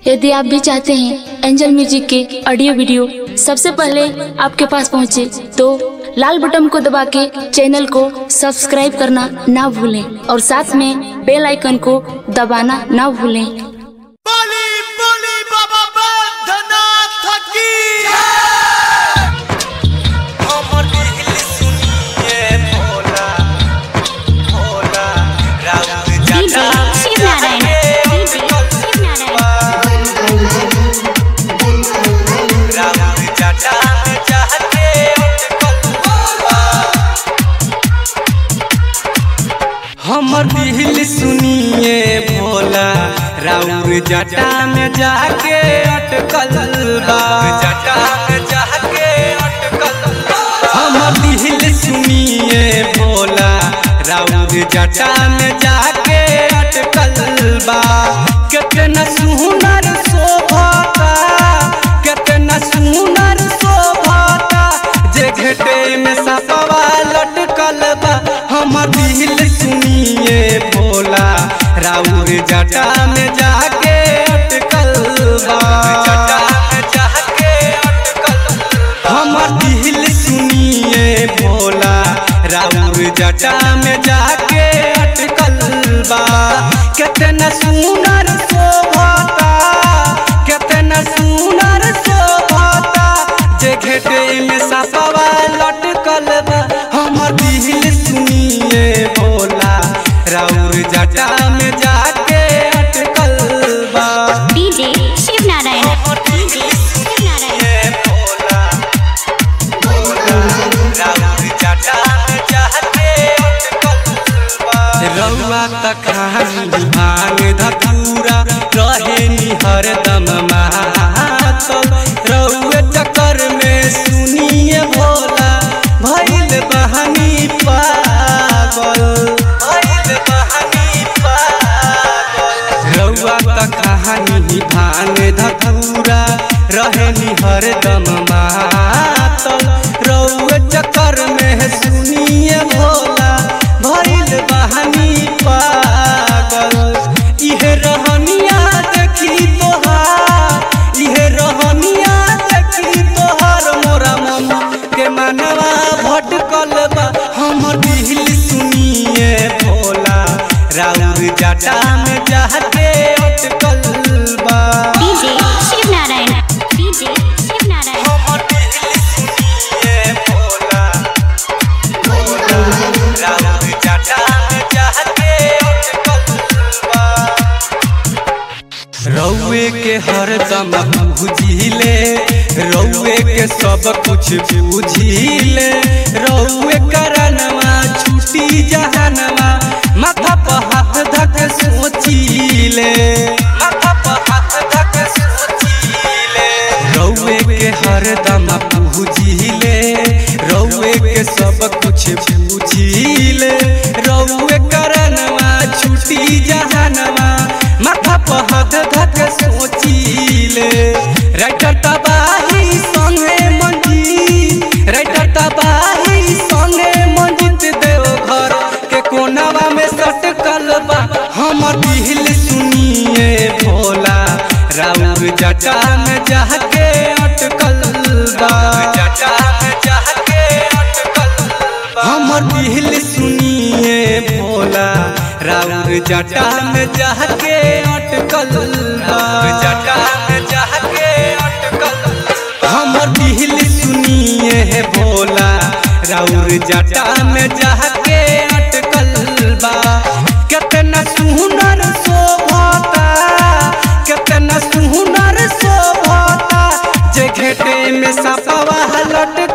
यदि आप भी चाहते हैं एंजल म्यूजिक के ऑडियो वीडियो सबसे पहले आपके पास पहुंचे तो लाल बटन को दबा के चैनल को सब्सक्राइब करना ना भूलें और साथ में बेल आइकन को दबाना ना भूलें बली बली बाबा बैद्यनाथ की हमर दिल सुनिए भोला भोला राउत जटा शिव नारायण शिव नारायण राउत जटा में चाहते हमर दिल सुनिए भोला राउर जटा में जाके अटकल बा जटा में जाके अटकल हमर दिल सुनिए भोला राउर जटा में जाके अटकल बा कितना सुनर शोभता कितना सुनर शोभता जे घटे में सपवा लटकल बा हमर दिल सुनिए भोला राउर जटा में जाके अटकल बा जटा में जाके अटकल हमर दिल सुनिए भोला राउर जटा में जाके अटकल बा कितना सुनर शोभता कितना सुनर शोभता जे घेटे में सपवा लटकल बा हमर दिल सुनिए भोला राउर जटा में जाके अटकल बा डीजे शिव नारायण हमर दिल सुनिए भोला रउआ त खानी भांग धतूरा रहे निहर दम मातल रउए चक्कर में सुनिए भोला भइल बहानी पागल भइल बहानी पागल रउआ त कहानी भांग धतूरा रहे निहर दम मातल रउए चक्कर में सुनिए भोला भइल बहानी पागल इहे रहनिया देखी तोहार इहे रहनिया देखी तोहार मोरा मन के मनवा भटकल बा हमर दिल सुनिए भोला राउर जटा में जाके अटकल बा डीजे शिव नारायण डीजे शिव नारायण हमर दिल सुनिए भोला राउर जटा में जाके अटकल बा रउए के हरदम बुझिले रउए के सब कुछ बुझिले रउए करनवा छुटी जहनवा माथा पर हाथ धक सोचिले माथा पर हाथ धक सोचिले रउए के हरदम बुझिले रउए के सब कुछ बुझिले रउए करनवा छुटी जहनवा माथा पर हाथ धक सोचिले राइटर तबाही संगे मंजी राइटर तबाही संगे मंजित देव घर के कोनावा में सटकल बा हमर दिल सुनिए भोला राउर जटा में जाके अटकल बा जटा में जाके अटकल बा हमर दिल सुनिए भोला राउर जटा में जाके अटकल बा जटा में जाके अटकल हमर दिल सुनिए भोला राउर जटा में जाके अटकल बा कितना सुनर शोभता कितना सुनर शोभता जे घेटे में सपवा लटक